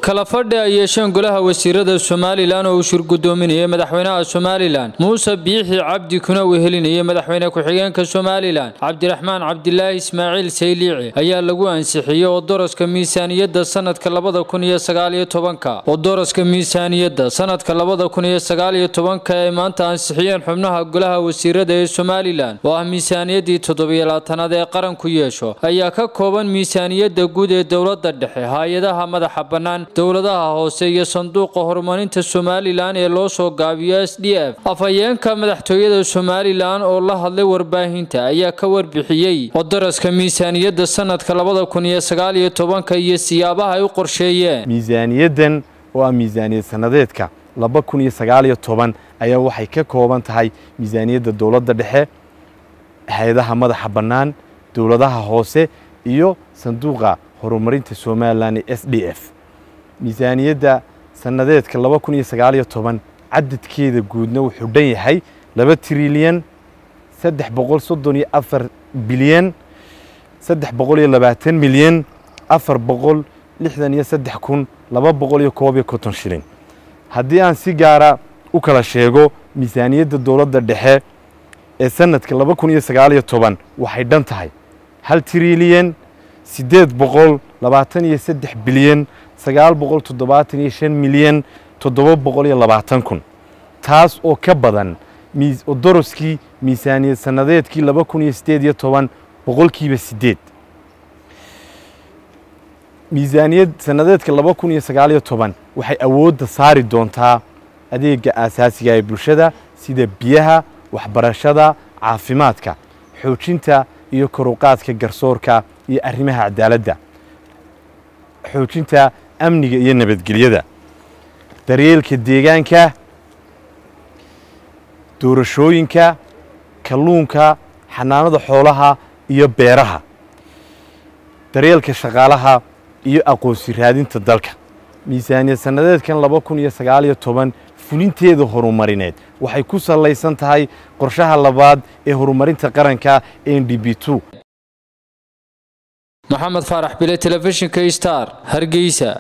kala fadhi ay yeesheen golaha wasiirada somalilan oo uu shir gudoominayay madaxweynaha somalilan muuse biixi cabdi kuna wehelinayay madaxweyne ku-xigeenka somalilan cabdiraxmaan cabdilaahi ismaaciil sayliici ayaa lagu ansixiyey oo doroska miisaaniyadda sanadka labada kun iyo sagaaliyo tobanka oo doroska miisaaniyadda sanadka labada kun iyo sagaaliyo tobanka ay maanta ansixiyeen xubnaha golaha wasiirada ee somalilan oo ah miisaaniyaddii toddobiyo labaatanaad ee qaranku yeesho ayaa ka kooban miisaaniyadda guud ee dowladda dhexe hay-adaha madaxa bannaan dowladaha hoose iyo sanduuqa horumarinta somalilan ee loo soo gaabiyo s d f afhayeenka madaxtooyada somalilan oo la hadlay warbaahinta ayaa ka warbixiyey oo daraska miisaaniyadda sanadka labada kun iyo sagaaliyo tobanka iyo siyaabaha ay u qorsheeyeen miisaaniyaddan oo ah miisaaniyad sanadeedka laba kun iyo sagaaliyo toban ayaa waxay ka kooban tahay miisaaniyadda dowladda dhexe hay-adaha madaxa bannaan dowladaha hoose iyo sanduuqa horumarinta somalilan ee s d f miisaaniyadda sanadeedka laba kun iyo sagaaliyo toban cadadkeeda guudna wuxuu dhan yahay laba trilyan saddex boqol soddon iyo afar bilyan saddex boqol iyo labaatan milyan afar boqol lixdan iyo saddex kun laba boqol iyo koob iyo konton shilin haddii aan si gaara u kala sheego miisaaniyadda dowladda dhexe ee sanadka laba kun iyo sagaaliyo toban waxay dhan tahay hal trilyan siddeed boqol labaatan iyo saddex bilyan sagaal boqol toddobaatan iyo shan milyan toddoba boqol iyo labaatan kun taas oo ka badan doroskii miisaaniyad sanadeedkii laba kun iyo siddeed iyo toban boqolkiiba siddeed miisaaniyad sanadeedka laba kun iyo sagaaliyo toban waxay awoodda saari doontaa adeega aasaasiga ee bulshada sida biyaha waxbarashada caafimaadka xoojinta iyo koruqaadka garsoorka iyo arrimaha cadaaladda xoojinta amniga iyo nabadgelyada daryeelka deegaanka doorashooyinka kalluunka xanaanada xoolaha iyo beeraha daryeelka shaqaalaha iyo aqoonsi raadinta dalka miisaaniyad sanadeedkan laba kun iyo sagaaliyo toban fulinteeda horumarineed waxay ku sallaysan tahay qorshaha labaad ee horumarinta qaranka n d b two maxamed faarax bile telefishinka star hargeysa